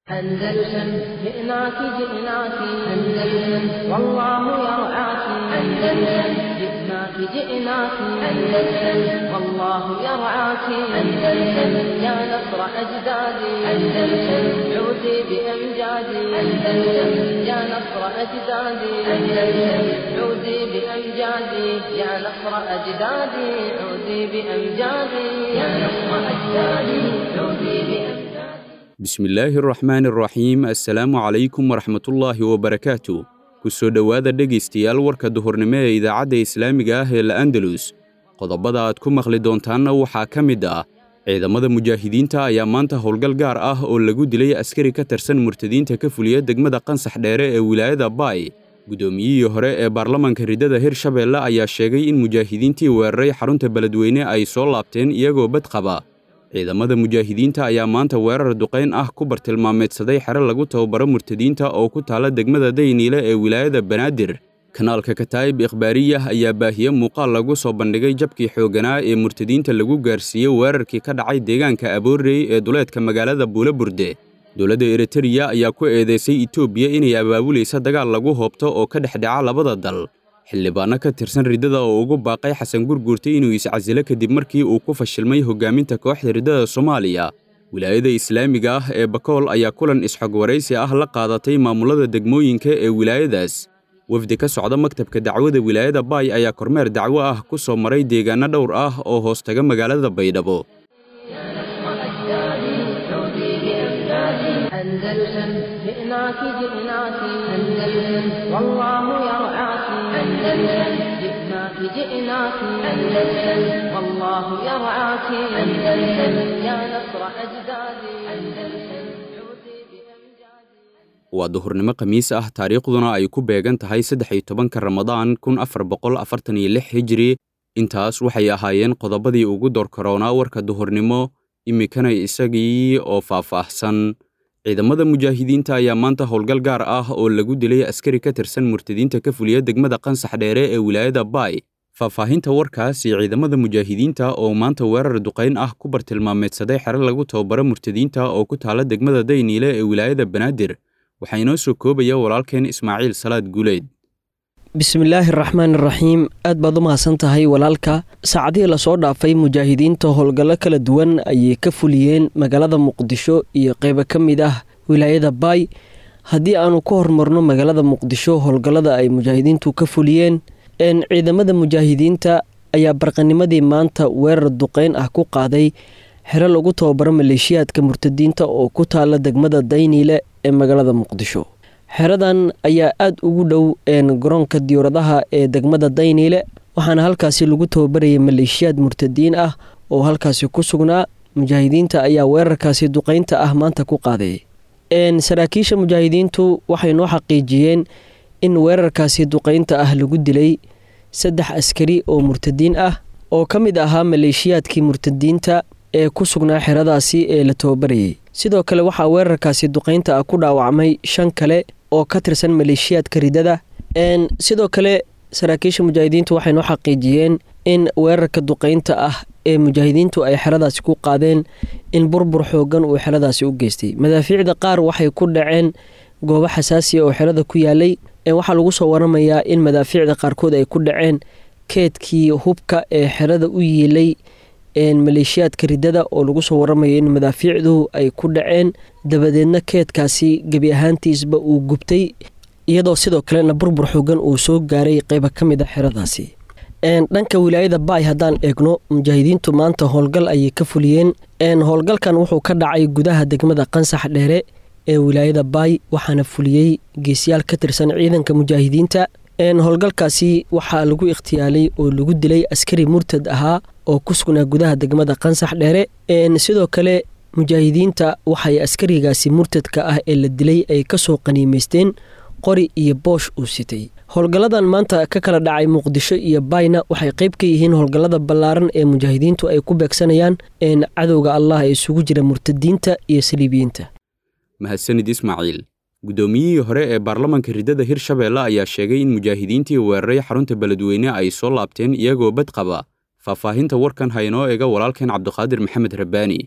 أندلسن جئناك جئناك أندلسن والله يرعاك أندلسن جئناك جئناك أندلسن والله يرعاك أندلسن يا نصر أجدادي أندلسن عودي بأمجادي أندلسن يا نصر أجدادي أندلسن عودي بأمجادي يا نصر أجدادي عودي بأمجادي يا نصر أجدادي عودي بأمجادي bismillaahi araxmaani araxiim assalaamu calaykum waraxmatullaahi wabarakaatu ku soo dhowaada dhegaystayaal warka duhurnimo ee idaacadda islaamiga ah ee la'andalus qodobada aad ku maqli doontaanna waxaa ka mid ah ciidamada mujaahidiinta ayaa maanta howlgal gaar ah oo lagu dilay askari ka tirsan murtadiinta ka fuliya degmada qansax dheere ee wilaayada baay guddoomiyihii hore ee baarlamanka riddada hirshabeelle ayaa sheegay in mujaahidiintii weeraray xarunta beledweyne ay soo laabteen iyagoo bad qaba ciidamada mujaahidiinta ayaa maanta weerar duqayn ah ku bartilmaameedsaday xero lagu tababaro murtadiinta oo ku taala degmada dayniile ee wilaayada banaadir kanaalka kataa'ib ikhbaariyah ayaa baahiye muuqaal lagu soo bandhigay jabkii xoogganaa ee murtadiinta lagu gaarsiiyey weerarkii ka dhacay deegaanka aboorey ee duleedka magaalada buulaburde dowladda eritariya ayaa ku eedaysay etoobiya inay abaabulaysa dagaal lagu hoobto oo ka dhex dhaca labada dal xildhibaanno ka tirsan riddada oo ugu baaqay xasan gurguurta inuu iscasilo kadib markii uu ku fashilmay hoggaaminta kooxda riddada soomaaliya wilaayada islaamiga ah ee bakool ayaa kulan isxog waraysi ah la qaadatay maamulada degmooyinka ee wilaayadaas wafdi ka socda maktabka dacwada wilaayada baay ayaa kormeer dacwo ah ku soo maray deegaanno dhowr ah oo hoostaga magaalada baydhabo أندلسن جئناك جئناك أندلسن والله يرعاك أندلسن جئناك جئناك أندلسن والله يرعاك أندلسن يا نصر أجدادي أندلسن عودي بأمجادي waa duhurnimo khamiis ah taariikhduna ay ku beegan tahay saddex iyo tobanka ramadaan kun afar boqol afartan iyo lix hijiri intaas waxay ahaayeen qodobadii ugu doorkaroonaa warka duhurnimo iminkana isagii oo faahfaahsan ciidamada mujaahidiinta ayaa maanta howlgal gaar ah oo lagu dilay askari ka tirsan murtadiinta ka fuliya degmada qansax dheere ee wilaayada baay faahfaahinta warkaasi ciidamada mujaahidiinta oo maanta weerar duqayn ah ku bartilmaameedsaday xero lagu tababaro murtadiinta oo ku taala degmada dayniile ee wilaayada banaadir waxaa inoo soo koobaya walaalkeen ismaaciil salaad guuleed bismillaahi araxmaan iraxiim aad baad u mahadsan tahay walaalka saacadihii lasoo dhaafay mujaahidiinta howlgallo kala duwan ayay ka fuliyeen magaalada muqdisho iyo qeybo ka mid ah wilaayada baay haddii aanu ka hormarno magaalada muqdisho howlgallada ay mujaahidiintu ka fuliyeen ciidamada mujaahidiinta ayaa barqanimadii maanta weerar duqeyn ah ku qaaday xero lagu tababaro maleeshiyaadka murtadiinta oo ku taala degmada dayniile ee magaalada muqdisho xeradan ayaa aada ugu dhow garoonka diyuuradaha ee degmada dayniile waxaana halkaasi lagu tababarayay maleeshiyaad murtadiin ah oo halkaasi ku sugnaa mujaahidiinta ayaa weerarkaasi duqeynta ah maanta ku qaaday saraakiisha mujaahidiintu waxay noo xaqiijiyeen in weerarkaasi duqeynta ah lagu dilay saddex askari oo murtadiin ah oo ka mid ahaa maleeshiyaadkii murtadiinta ee ku sugnaa xeradaasi ee la tababarayay sidoo kale waxaa weerarkaasi duqeynta ah ku dhaawacmay shan kale oo ka tirsan maleeshiyaadka riddada sidoo kale saraakiisha mujaahidiintu waxay noo xaqiijiyeen in weerarka duqeynta ah ee mujaahidiintu ay xeradaasi ku qaadeen in burbur xoogan uu xeradaasi u geystay madaafiicda qaar waxay ku dhaceen goobo xasaasiya oo xerada ku yaalay waxaa lagu soo waramayaa in madaafiicda qaarkood ay ku dhaceen keedkii hubka ee xerada u yiilay maleeshiyaadka riddada oo lagu soo waramayo in madaafiicdu ay ku dhaceen dabadeedna keedkaasi gebi ahaantiisba uu gubtay iyadoo sidoo kalena burbur xoogan uu soo gaaray qeyba ka mid a xeradaasi dhanka wilaayada baay haddaan eegno mujaahidiintu maanta howlgal ayay ka fuliyeen howlgalkan wuxuu ka dhacay gudaha degmada qansax dheere ee wilaayada baay waxaana fuliyey geesyaal ka tirsan ciidanka mujaahidiinta howlgalkaasi waxaa lagu ikhtiyaalay oo lagu dilay askari murtad ahaa oo ku sugnaa gudaha degmada qansax dheere sidoo kale mujaahidiinta waxay askarigaasi murtadka ah ee la dilay ay kasoo qaniimeysteen qori iyo boosh uu sitay howlgalladan maanta ka kala dhacay muqdisho iyo bayna waxay qayb ka yihiin howlgallada ballaaran ee mujaahidiintu ay ku beegsanayaan cadowga allah ee isugu jira murtadiinta iyo saliibiyiinta mahadsanid ismaaciil guddoomiyihii hore ee baarlamanka riddada hirshabeelle ayaa sheegay in mujaahidiintii weeraray xarunta beledweyne ay soo laabteen iyagoo bad qaba faahfaahinta warkan ha inoo ega walaalkeen cabdiqaadir maxamed rabbaani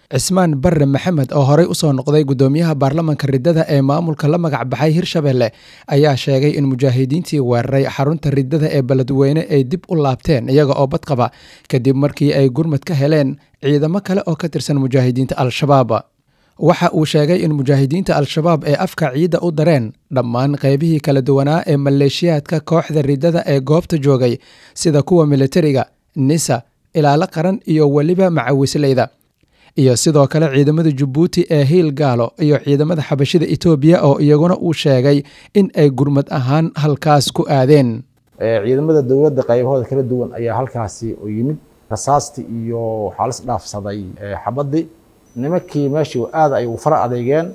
cismaan barre maxamed oo horey usoo noqday guddoomiyaha baarlamanka riddada ee maamulka la magac baxay hirshabelle ayaa sheegay in mujaahidiintii weeraray xarunta riddada ee beledweyne ay dib u laabteen iyaga oo badqaba kadib markii ay gurmad ka heleen ciidamo kale oo ka tirsan mujaahidiinta al-shabaab waxa uu sheegay in mujaahidiinta al-shabaab ee afka ciidda u dareen dhammaan qeybihii kala duwanaa ee maleeshiyaadka kooxda riddada ee goobta joogay sida kuwa militariga nisa ilaalo qaran iyo weliba macawisleyda iyo sidoo kale ciidamada jabuuti ee hiil gaalo iyo ciidamada xabashida etoobiya oo iyaguna uu sheegay in ay gurmad ahaan halkaas ku aadeen ciidamada dowladda qaybahooda kala duwan ayaa halkaasi u yimid rasaastii iyo waxaa lis dhaafsaday xabadii nimankii meeshii aad ay u fara adeegeen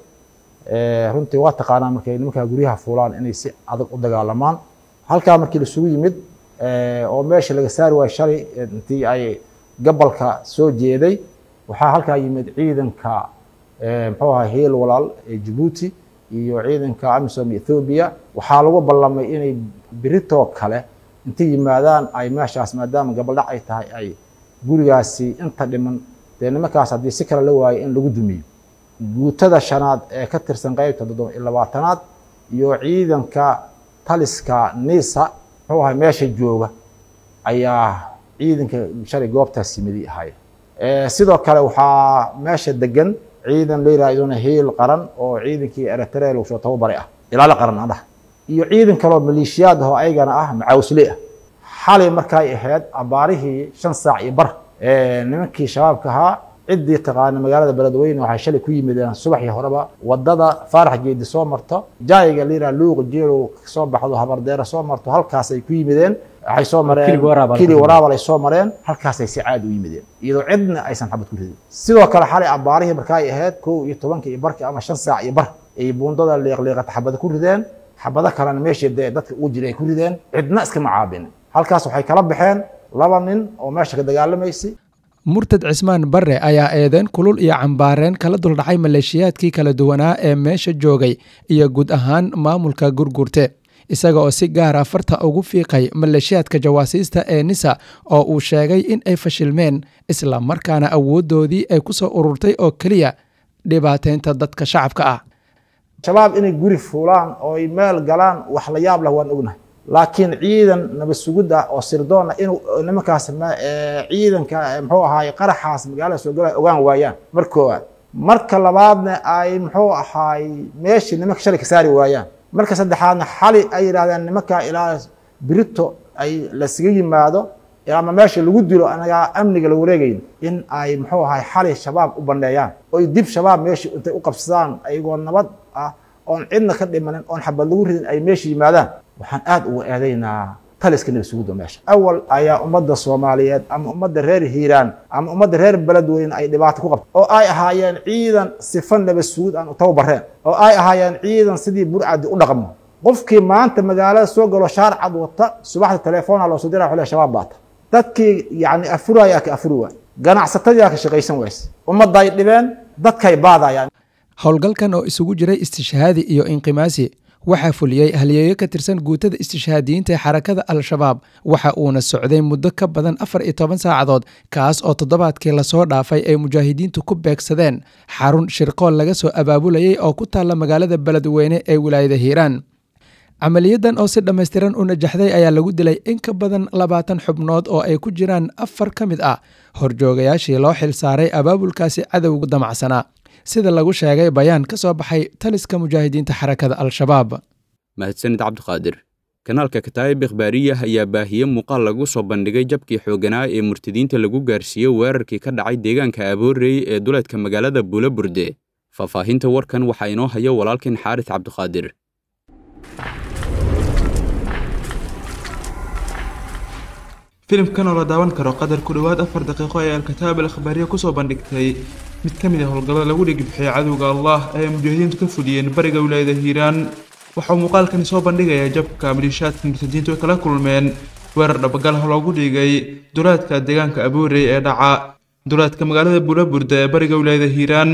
runtii waa taqaanaa markay nimankaa guryaha fuulaan inay si adag u dagaalamaan halkaa markii lasugu yimid oo meesha laga saari waayo shalay intii ay gabalka soo jeeday waxaa halkaa yimid ciidanka muxuu ahaa hiil walaal ee jabuuti iyo ciidanka amisom ethoobiya waxaa lagu ballamay inay biritoo kale intay yimaadaan ay meeshaas maadaama gabaldhac ay tahay ay gurigaasi inta dhiman dee nimankaas haddii si kale la waayo in lagu dumiyo guutada shanaad ee ka tirsan qeybta toddoba iyo labaatanaad iyo ciidanka taliska nisa muxuu ahay meesha jooga ayaa ciidanka shalay goobtaas yimidi ahaya sidoo kale waxaa meesha degan ciidan la yiraha iduna hiil qaran oo ciidankii eritrea lagu soo tababaray ah ilaalo qaran adhah iyo ciidan kaloo maleeshiyaad ahoo ayagana ah macaawsle ah xalay markay ahayd abaarihii shan saac iyo bar nimankii shabaabka ahaa ciddii taqaana magaalada beledweyne waxay shalay ku yimideen subaxii horeba wadada faarax geedi soo marto jaayiga la yiraha luuqa jeelow kasoo baxdo habardeera soo marto halkaasay ku yimideen waxay soo mareen kili waraabal ay soo mareen halkaasay si caadi u yimideen iyadoo cidna aysan xabad ku ridin sidoo kale xalay abaarihii markaay ahayd kow iyo tobanka iyo barki ama shan saac iyo bar ay buundada liiqliiqata xabada ku rideen xabado kalena meeshii dee dadka ugu jiray ay ku rideen cidna iskama caabin halkaas waxay kala baxeen laba nin oo meesha ka dagaalamaysay murtad cismaan barre ayaa eedeen kulul iyo cambaareen kala duldhacay maleeshiyaadkii kala duwanaa ee meesha joogay iyo guud ahaan maamulka gurgurte isaga oo si gaara farta ugu fiiqay maleeshiyaadka jawaasiista ee nisa oo uu sheegay in ay fashilmeen isla markaana awooddoodii ay ku soo ururtay oo keliya dhibaateynta dadka shacabka ah shabaab inay guri fuulaan oo ay meel galaan wax la yaab leh waan ognahay laakiin ciidan nabad sugid ah oo sirdoona inuu nimankaas ciidanka muxuu ahaay qaraxaas magaalada soo galaya ogaan waayaan mar koowaad marka labaadna ay muxuu ahaay meeshii nimanka shalay ka saari waayaan marka saddexaadna xali ay yidhahdeen nimankaa ilaa birito ay lasaga yimaado ama meesha lagu dilo anagaa amniga la wareegayn in ay muxuu ahaay xali shabaab u bandheeyaan oy dib shabaab meeshii intay u qabsadaan ayagoo nabad ah oon cidna ka dhimanin oon xabad lagu ridin ay meesha yimaadaan waxaan aad uga eedaynaa taliska nabad sugidda meesha awal ayaa ummadda soomaaliyeed ama ummadda reer hiiraan ama ummadda reer beledweyne ay dhibaato ku qabta oo ay ahaayeen ciidan sifa nabad sugid aan u tababareen oo ay ahaayeen ciidan sidii burcadi u dhaqmo qofkii maanta magaalada soo galo shaarcad wata subaxda telefoona loo soo diraa xule shabaab baata dadkii yacni afurayaa ka afuri waay ganacsatadiyaa ka shaqaysan wayse ummadday dhibeen dadkay baadayaan howlgalkan oo isugu jiray istishhaadi iyo inqimaasi waxaa fuliyey halyeeyo ka tirsan guutada istishhaadiyiinta ee xarakada al-shabaab waxa uuna socday muddo ka badan afar iyo toban saacadood kaas oo toddobaadkii lasoo dhaafay ay mujaahidiintu ku beegsadeen xarun shirqool laga soo abaabulayay oo ku taalla magaalada beledweyne ee wilaayada hiiraan camaliyadan oo si dhammaystiran u najaxday ayaa lagu dilay in ka badan labaatan xubnood oo ay ku jiraan afar ka mid ah horjoogayaashii loo xil saaray abaabulkaasi cadowga damacsanaa sida lagu sheegay bayaan ka soo baxay taliska mujaahidiinta xarakada al-shabaab mahadsanid cabdiqaadir kanaalka kataa'ib ikhbaariyah ayaa baahiye muuqaal lagu soo bandhigay jabkii xooganaa ee murtadiinta lagu gaarsiiyey weerarkii ka dhacay deegaanka aboorey ee duleedka magaalada buulaburde faahfaahinta warkan waxaa inoo haya walaalkan xaaris cabdiqaadir filimkan oo la daawan karo qadar ku dhowaad afar daqiiqo ee alkataab al akhbaariya kusoo bandhigtay mid ka mid ah howlgallada lagu dhigibixiyay cadowga allah ee ay mujaahidiintu ka fuliyeen bariga wilaayada hiiraan waxauu muuqaalkani soo bandhigayaa jabka maliishaadka murtadiintu ay kala kulmeen weerar dhabagalh loogu dhigay dulaadka deegaanka aboorey ee dhaca dulaadka magaalada buulaburda ee bariga wilaayada hiiraan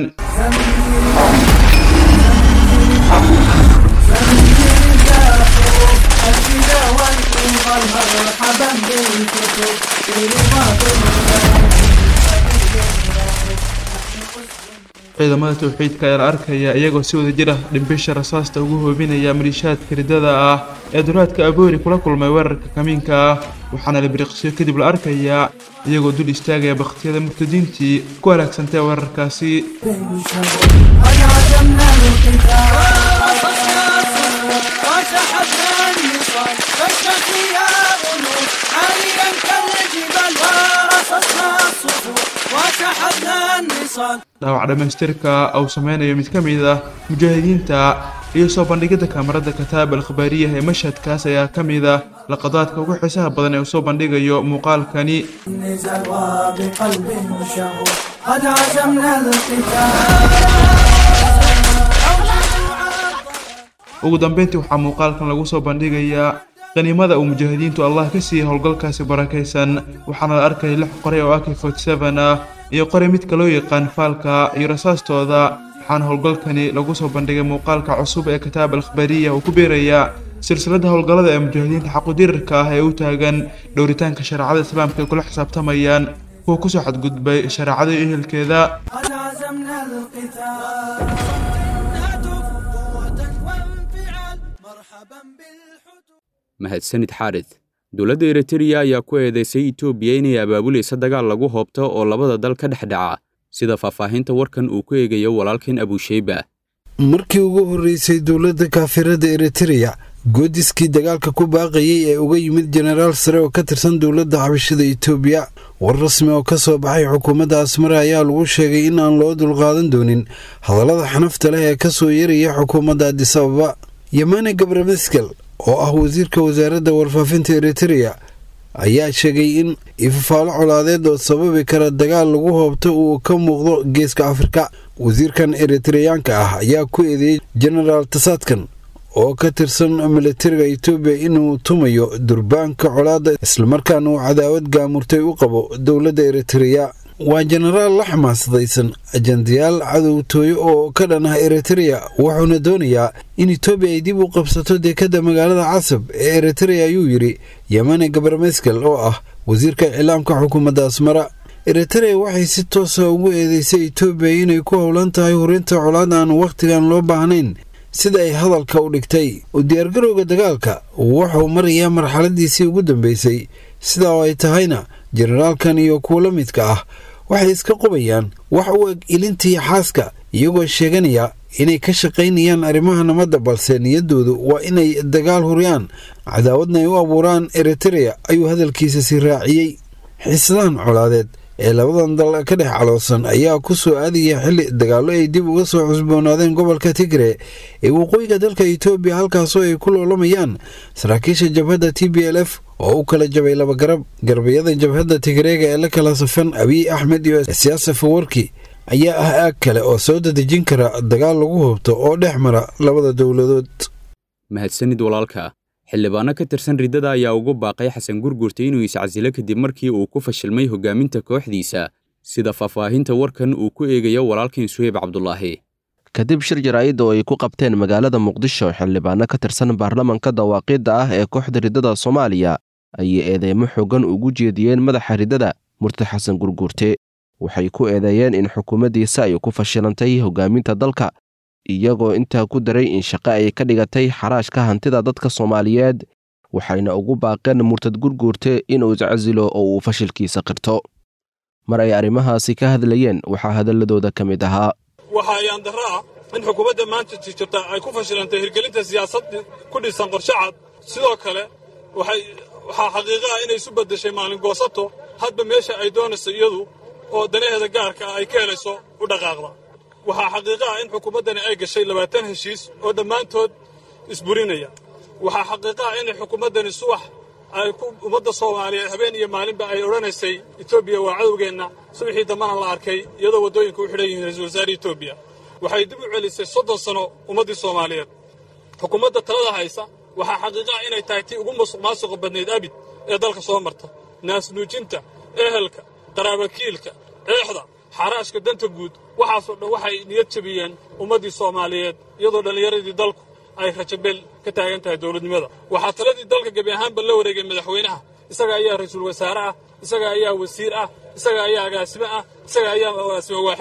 ciidamada towxiidka ayaa la arkaya iyagoo si wada jir ah dhimbisha rasaasta ugu hoobinaya maliishaadka riddada ah ee duraadka aboori kula kulmay weerarka kamiinka ah waxaana la biriqsiyo kadib la arkayaa iyagoo dul istaagaya bakhtiyada murtadiintii ku halaagsantay weerarkaasi dhaawac dhammaystirka uu sameynayo mid ka mid ah mujaahidiinta iyo soo bandhigidda kaamarada kataab al khabaariyaha ee mashhadkaas ayaa ka mid ah laqadaadka ugu xiisaha badan ee uu soo bandhigayo muuqaalkani ugu dambeyntii waxaa muuqaalkan lagu soo bandhigayaa qaniimada uu mujaahidiintu allah ka siiyey howlgalkaasi barakaysan waxaana la arkaya lix qoray oo ak ah iyo qoray midka loo yaqaan faalka iyo rasaastooda waxaana howlgalkani lagu soo bandhigay muuqaalka cusub ee kitaab al khabaariya uu ku beerayaa silsiladda howlgallada ee mujaahidiinta xaqudirirka ah ee u taagan dhowritaanka shareecada islaamka ay kula xisaabtamayaan kuwa kusoo xadgudbay shareecada iyo ehelkeeda mahadsanid xaarid dowladda eritreya ayaa ku eedeysay etoobiya inay abaabulaysa dagaal lagu hoobto oo labada dal ka dhex dhaca sida faahfaahinta warkan uu ku eegayo walaalkan abusheyba markii ugu horreysay dowladda kaafirada eritreya goodiskii dagaalka ku baaqayay ee uga yimid jenaraal sare oo ka tirsan dowladda xabashada etoobiya war rasmi oo ka soo baxay xukuumadda asmare ayaa lagu sheegay in aan loo dulqaadan doonin hadallada xanafta leh ee ka soo yeeraya xukuumadda adisababa yemane gabrameskel oo ah wasiirka wasaaradda warfaafinta eritreya ayaa sheegay in ifafaalo colaadeed oo sababi kara dagaal lagu hoobto uu ka muuqdo geeska afrika wasiirkan eritreyaanka ah ayaa ku eedeeyey jenaraal tasaadkan oo ka tirsan militariga etoobiya inuu tumayo durbaanka colaadda islamarkaana uu cadaawad gaamurtay u qabo dowladda eritreya waa jenaraal la xamaasadaysan ajandayaal cadowtooyo oo ka dhan ah eritreya wuxuuna doonayaa in etoobiya ay dib u qabsato deekadda magaalada casab ee eritreya ayuu yidhi yemane gabarmeskel oo ah wasiirka iclaamka xukuumadda asmara eritreya waxay si toosa ugu eedeysay etoobiya inay ku howlan tahay hurinta colaad aan wakhtigan loo baahnayn sida ay hadalka u dhigtay u diyaargarowga dagaalka wuxuu marayaa marxaladiisii ugu dambeysay sidaa oo ay tahayna jenaraalkan iyo kuwa la midka ah waxay iska qubayaan wax u eg ilintii xaaska iyagoo sheeganaya inay ka shaqaynayaan arrimaha nabadda balse niyaddoodu waa inay dagaal huriyaan cadaawadna ay u abuuraan eritreya ayuu hadalkiisa sii raaciyey xiisadahan colaadeed ee labadan dal ka dhex caloosan ayaa ku soo aadaya xilli dagaallo ay dib uga soo cusboonaadeen gobolka tigre ee waqooyiga dalka etoobiya halkaasoo ay ku loolamayaan saraakiisha jabhadda t b l f oo u kala jabay laba garab garbayada jabhadda tigreega ee la kala safan abiy axmed iyo siyaasa fawarki ayaa ah aag kale oo soo dadejin kara dagaal lagu hubto oo dhex mara labada dowladood mahadsanid walaalka xildhibaano ka tirsan riddada ayaa ugu baaqay xasan gurgurta inuu iscasilo kadib markii uu ku fashilmay hogaaminta kooxdiisa sida faahfaahinta warkan uu ku eegayo walaalkan suheyb cabdulaahi kadib shir jaraa'id oo ay ku qabteen magaalada muqdisho xildhibaano ka tirsan baarlamanka dawaaqiidda ah ee kooxda riddada soomaaliya ayay eedeymo xoogan ugu jeediyeen madaxa riddada murti xasan gurguurte waxay ku eedeeyeen in xukuumaddiisa ay ku fashilantay hogaaminta dalka iyagoo intaa ku daray in shaqo ay ka dhigatay xaraashka hantida dadka soomaaliyeed waxayna ugu baaqeen murtad gurguurte inuu iscasilo oo uu fashilkiisa qirto mar ay arrimahaasi ka hadlayeen waxaa hadalladooda ka mid ahaa waxaa ayaan darro ah in xukuumadda maanta jirta ay ku fashilantay hirgelinta siyaasad ku dhisan qorshe cad sidoo kale waxaa xaqiiqo ah inay isu beddeshay maalin goosato hadba meesha ay doonayso iyadu oo danaheeda gaarka ah ay ka helayso u dhaqaaqda waxaa xaqiiqo ah in xukuumaddani ay gashay labaatan heshiis oo dhammaantood isburinaya waxaa xaqiiqo ah inay xukuumaddani subax ay ku ummadda soomaaliyeed habeen iyo maalinba ay odhanaysay etoobiya waa cadowgeenna subaxii dambana la arkay iyadoo waddooyinka u xidhan yihiin ra-iisul wasaare etoobiya waxay dib u celisay soddon sano ummaddii soomaaliyeed xukuumadda talada haysa waxaa xaqiiqo ah inay tahay tii ugu masuq maasuqa badnayd abid ee dalka soo marta naasnuujinta ehelka qaraabakiilka eexda xaraashka danta guud waxaasoo dhan waxay niyad jabiyeen ummaddii soomaaliyeed iyadoo dhallinyaradii dalku ay rajabeel ka taagan tahay dowladnimada waxaa taladii dalka gebi ahaanba la wareegay madaxweynaha isaga ayaa ra-iisul wasaare ah isaga ayaa wasiir ah isaga ayaa agaasime ah isaga ayaa agaasime waaxeed ah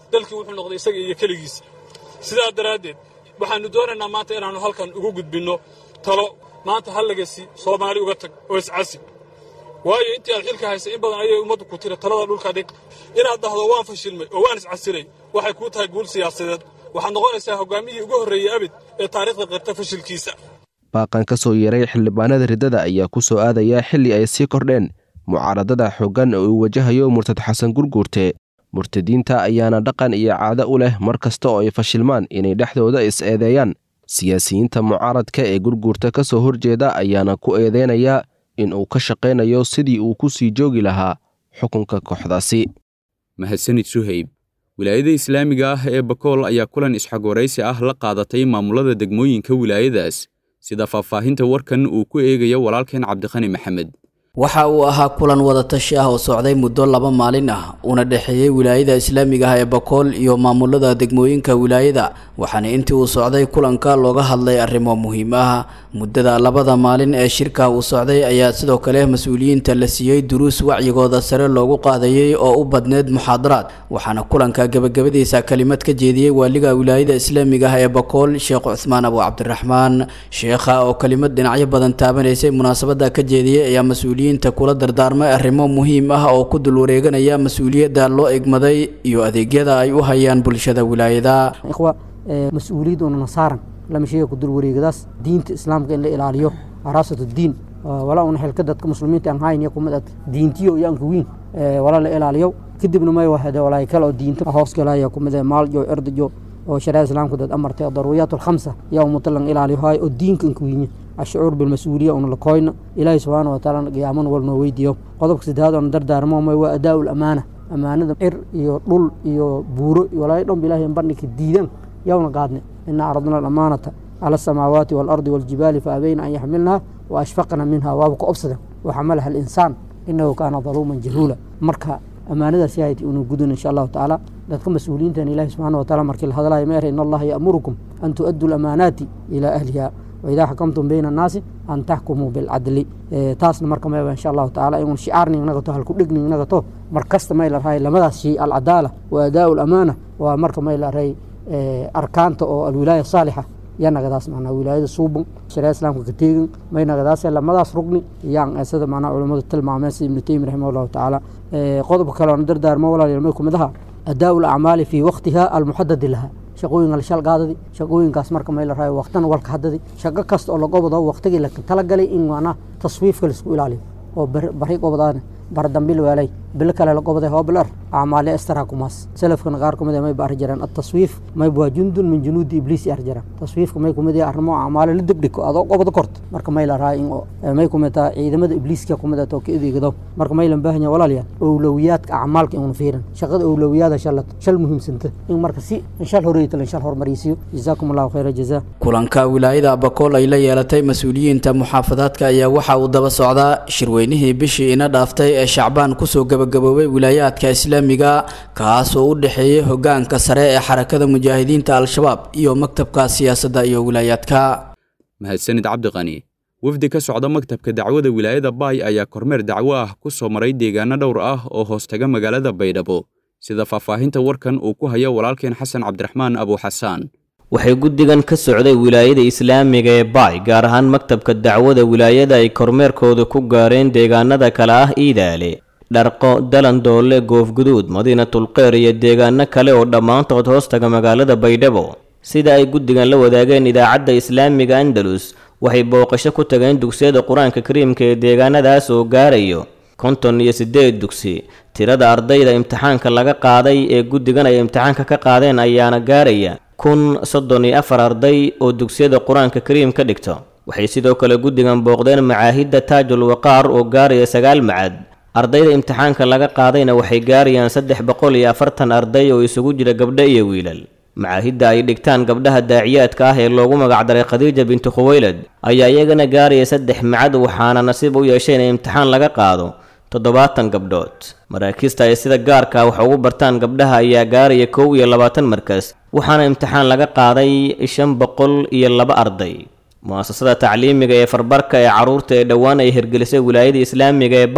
dalkii wuxuu noqday isaga iyo keligiisa sidaa daraaddeed waxaannu doonaynaa maanta inaannu halkan ugu gudbinno talo maanta hallagasi soomaali uga tag oo iscasib waayo intii aad xilka haysay in badan ayay ummaddu ku tiri talada dhulka dhig inaad dhahdo waan fashilmay oo waan iscasiray waxay kuu tahay guul siyaasadeed waxaad noqonaysaa hoggaamiyihii ugu horreeyey abid ee taariikhda qirta fashilkiisa baaqan ka soo yeeray xildhibaanada riddada ayaa ku soo aadaya xilli ay sii kordheen mucaaradada xooggan oo uu wajahayo murtad xasan gurguurte murtadiinta ayaana dhaqan iyo caado u leh mar kasta oo ay fashilmaan inay dhexdooda is-eedeeyaan siyaasiyiinta mucaaradka ee gurguurta ka soo horjeeda ayaana ku eedeynaya in uu ka shaqaynayo sidii uu ku sii joogi lahaa xukunka kooxdaasi mahadsanid suhayb wilaayada islaamiga ah ee bakool ayaa kulan isxagwaraysi ah la qaadatay maamulada degmooyinka wilaayadaas sida faahfaahinta warkan uu ku eegayo walaalkeen cabdiqani maxamed waxa uu ahaa kulan wadatashi ah oo socday muddo laba maalin ah una dhexeeyey wilaayada islaamiga ah ee bakool iyo maamulada degmooyinka wilaayada waxaana intii uu socday kulanka looga hadlay arrimo muhiim ah muddada labada maalin ee shirka uu socday ayaa sidoo kale mas-uuliyiinta la siiyey duruus wacyigooda sare loogu qaadayey oo u badneyd muxaadaraad waxaana kulanka gebagabadiisa kelimad ka jeediyey waaliga wilaayada islaamiga ah ee bakool sheekh cuthmaan abu cabdiraxmaan sheekha oo kelimad dhinacyo badan taabanaysay munaasabada ka jeediyey ayaa mas-uuliyiin kula dardaarmay arrimo muhiim ah oo ku dul wareeganaya mas-uuliyadda loo egmaday iyo adeegyada ay u hayaan bulshada wilaayada mas-uuliyad una saaran lama sheega ku dul wareegadaas diinta islaamka in la ilaaliyo araasatu diin walaa una xilka dadka muslimiinta aan hayn kumid ad diintiyo iyo anka wiin walaa la ilaaliyo kadibna may wahade walaay kale oo diinta hoos galaya kumid maaljo erdajo oo shariicada islaamka dad amartay daruuriyaat alkhamsa yaa umutalan ilaaliyo haay oo diinka anka wiinya ashucuur bilmas-uuliya una la koyno ilaahi subxaana wataala qiyaaman wal noo weydiiyo qodobka saddexaad oona dardaarmo may waa adaa lamaana amaanada cir iyo dhul iyo buuro walaayo dhanba ilahi bandhigka diidan yawna qaadne ina aradna alamaanata cala asamaawaati waalardi waljibaali faabayna an yaxmilnaha wa ashfaqna minha waaba ka obsadan waxamalaha alinsaan inahu kaana daluuman jahuula marka amaanadaas yahayti unu gudun insha allahu tacaala dadka mas-uuliyiintan ilahi subxana wataala markii la hadlayo ma ere in allaha ya'murukum an tu'addu lamaanaati ilaa ahliha waidaa xakamtum bayna annaasi an taxkumuu bilcadli taasna marka mayba insha allahu tacaala inun shicaarni nagato halku dhegni nagato mar kasta may la rahay lamadaas shay alcadaala wa adaa lamaana waa marka may la rahay arkaanta oo alwilaaya saalixa yaa nagadaas macnaa wilaayada suuban sharia islaamka ka teegin may nagadaas lamadaas rugni yaan sida macnaa culammadu tilmaameen sida ibnu taymi raximah allahu tacaala qodobka kale oona dardaarmo walaal may kumid aha adaa lacmaali fii waqtiha almuxadadi laha shaqooyinka la shalgaadadi shaqooyinkaas marka may la raayo waqtana walka hadadi shaqo kasta oo lagobado waqtigii la talagalay in macnaa taswiifka laisku ilaaliyo oo bari gobodaan baradambil weelay bilo kale la goboday hoobilar acmaale estara kumaas salafkana qaar kumid may ba arri jireen ataswiif may waa jundun min junuudi ibliis arri jireen taswiifka may kumid yahay arrimo acmaale la degdhigo adoo gobodo korto marka may la raayo in may kumid tahay ciidamada ibliiska kumid ah oo ka edeegado marka may lan baahan yahay walaalayaal owlowiyaadka acmaalka inuu fiirin shaqada owlowiyaada shallad shal muhiimsanta in marka si in shal horeeyta in shal hormarisiyo jazaakum allahu khayra jazaa kulanka wilaayada abakool ay la yeelatay mas-uuliyiinta muxaafadaadka ayaa waxa uu daba socdaa shirweynihii bishii ina dhaaftay ee shacbaan kusoo gabagaboobay wilaayaadka islaamiga kaas oo u dhexeeyey hogaanka sare ee xarakada mujaahidiinta al-shabaab iyo maktabka siyaasadda iyo wilaayaadka mahadsanid cabdiqani wafdi ka socda maktabka dacwada wilaayada baay ayaa kormeer dacwo ah ku soo maray deegaano dhowr ah oo hoostaga magaalada baydhabo sida faahfaahinta warkan uu ku hayo walaalkeen xasan cabdiraxmaan abuuxasaan waxay guddigan ka socday wilaayada islaamiga ee baay gaar ahaan maktabka dacwada wilaayada ay kormeerkooda ku gaareen deegaanada kale ah iidaale dharqo dalandoole goofguduud madiinatulqeyr iyo deegaano kale oo dhammaantood hoostaga magaalada baydhabo sida ay guddigan la wadaageen idaacadda islaamiga andalus waxay booqasho ku tageen dugsiyada qur-aanka kariimka ee deegaanadaas oo gaarayo konton iyo siddeed dugsi tirada ardayda imtixaanka laga qaaday ee guddigan ay imtixaanka ka qaadeen ayaana gaaraya kun soddon iyo afar arday oo dugsiyada qur-aanka kariim ka dhigto waxay sidoo kale guddigan booqdeen macaahidda taajul waqaar oo gaaraya sagaal macad ardayda imtixaanka laga qaadayna waxay gaarayaan saddex boqol iyo afartan arday oo isugu jira gabdho iyo wiilal macaahidda ay dhigtaan gabdhaha daaciyaadka ah ee loogu magacdaray khadiija bintu khuweylad ayaa iyagana gaaraya saddex macad waxaana nasiib u yeeshay in imtixaan laga qaado toddobaatan gabdhood maraakiista ay sida gaarka wax ugu bartaan gabdhaha ayaa gaaraya kow iyo labaatan markas waxaana imtixaan laga qaaday shan boqol iyo laba arday mu-asasada tacliimiga ee farbarka ee carruurta ee dhowaan ay hirgelisay wilaayada islaamiga ee baay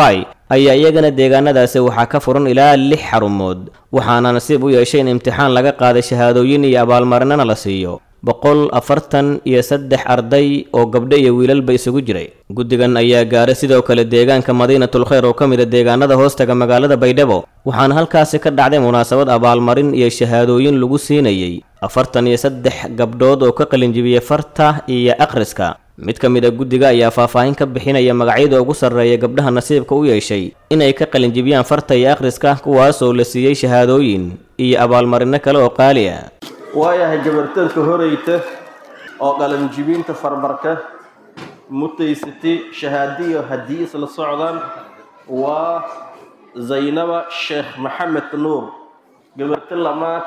ayaa iyagana deegaanadaasi waxaa ka furan ilaa lix xarumood waxaana nasiib u yeeshay in imtixaan laga qaaday shahaadooyin iyo abaalmarinana la siiyo boqol afartan iyo saddex arday oo gabdho iyo wiilalba isugu jiray guddigan ayaa gaaray sidoo kale deegaanka madiinatul khayr oo ka mid a deegaanada hoostaga magaalada baydhabo waxaana halkaasi ka dhacday munaasabad abaalmarin iyo shahaadooyin lagu siinayey afartan iyo saddex gabdhood oo ka qalinjibiyey farta iyo akhriska mid ka mid a guddiga ayaa faahfaahin ka bixinaya magacyada ugu sarreeya gabdhaha nasiibka u yeeshay inay ka qalinjibiyaan farta iyo akhriska kuwaasoo la siiyey shahaadooyin iyo abaalmarino kale oo qaali ah waayahay gabartanka horeyta oo qalanjibinta farbarka mutaysatay shahaadiyo haddii isla socdaan waa zaynaba sheekh maxamed nuur gabarta lamaad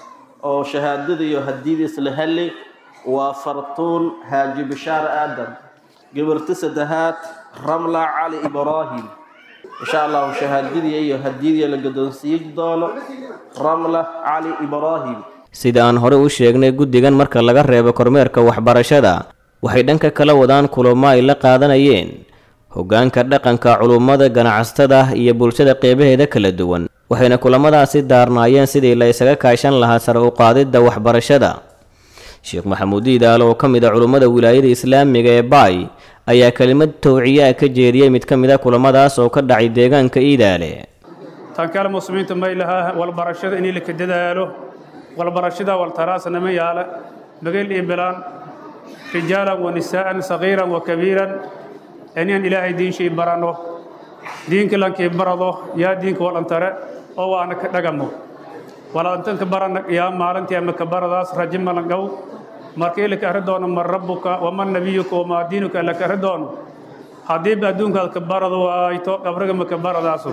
oo shahaadada iyo hadiyada isla heli waa fartuun haaji bishaar aadan gabarta saddexaad ramla cali ibraahim insha allahu shahaadadii iyo hadiyadii la gadoonsiiyi doono ramla cali ibraahim sida aan hore u sheegnay guddigan marka laga reebo kormeerka waxbarashada waxay dhanka kala wadaan kulamo ay la qaadanayeen hoggaanka dhaqanka culummada ganacsatada iyo bulshada qeybaheeda kala duwan waxayna kulamadaasi daarnaayeen sidii la isaga kaashan lahaa sare u qaadidda waxbarashada sheekh maxamuud iidaalo oo ka mid a culummada wilaayada islaamiga ee baay ayaa kelimad towciyaa ka jeediyey mid ka mid a kulamadaas oo ka dhacay deegaanka iidaale tan kale muslimiinta may lahaa walbarashada inay laka dadaalo walbarashada waltaraasna ma yaala mageel iyo bilaan rijaalan wa nisaa'an sagiiran wa kabiiran inaan ilaahay diinshay baranno diinka lankii barado yaa diinka walantare oo waana ka dhagamo walantanka barana yaa maalintii ama ka baradaas raji malangow markii laka arri doono man rabbuka waman nabiyuka wamaa diinuka laka arri doono haddiiba adduunkaad ka barado waayto qabriga maka baradaasu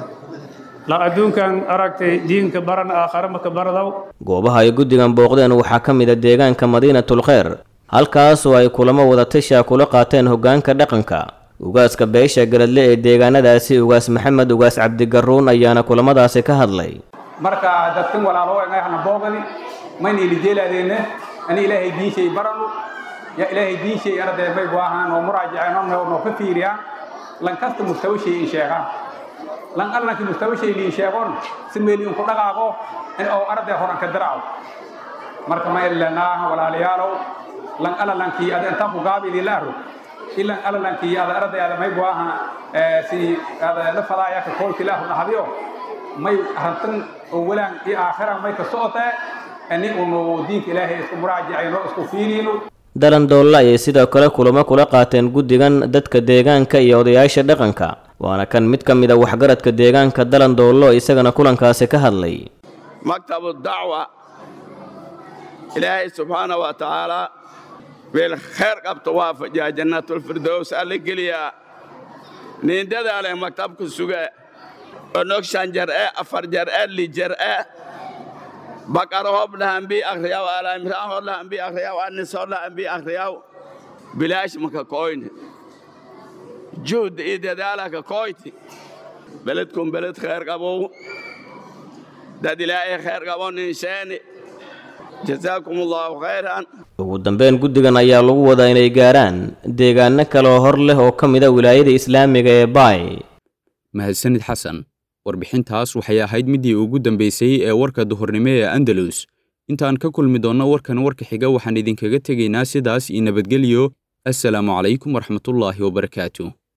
la adduunkan aragtay diinka baran aakhare maka baradaw goobaha ay guddigan booqdeen waxaa ka mid a deegaanka madiinatul khayr halkaasoo ay kulamo wadatasha kula qaateen hoggaanka dhaqanka ugaaska beesha garadle ee deegaanadaasi ugaas maxamed ugaas cabdigaruun ayaana kulamadaasi ka hadlay marka dadkan walaalo ngayhana boogani mayna ilijeelaadeenne ani ilaahay diinshay baranu ya ilaahay diinshay arday may waahaan oo muraajaceen oo noo ka fiiriyaan lan kasta mustawa shay in sheegaan lan allanki mustawa shay liin sheegon si meeli inku dhaqaaqo in oo arday horan ka daraaco marka ma ilanaa walaalayaalow lan alalankii ada intaan ku gaabi lilaaro ilan alalankii ada arday ada may waaha si ada la fadaaya ka koolki laahu dhahadiyo may arantan oo walaan iyo aakhira may ka socotee ani unu diinka ilaahay isku muraajacayno isku fiiriyno dalandoolle ayay sidoo kale kulamo kula qaateen guddigan dadka deegaanka iyo odayaasha dhaqanka waana kan mid ka mid a waxgaradka deegaanka dalandoollo isagana kulankaasi ka hadlay maktabu dacwa ilaahay subxaana wa tacaala meel khayr qabto waafajiya jannatulfirdows alla geliyaa niindadaale maktabka suge onog shan jar'e afar jar'e li jar'e bakara hob lahambi akriyaw alaimraan hor lahambi akriyaw anis hor lahambi akriyaw bilaash maka koyne juhd iyo dadaalaka koyti beledkum beled khayr qabow dad ilaahay khayr qabo ninsheeni jazaakum allahu khayran ugu dambeyn guddigan ayaa lagu wadaa inay gaaraan deegaano kale oo hor leh oo ka mid a wilaayada islaamiga ee baay mahadsanid xasan warbixintaas waxay ahayd middii ugu dambaysay ee warka duhurnimo ee andalus intaan ka kulmi doonno warkan warka xiga waxaan idinkaga tegaynaa sidaas iyo nabadgelyo assalaamu calaykum waraxmatullaahi wabarakaatu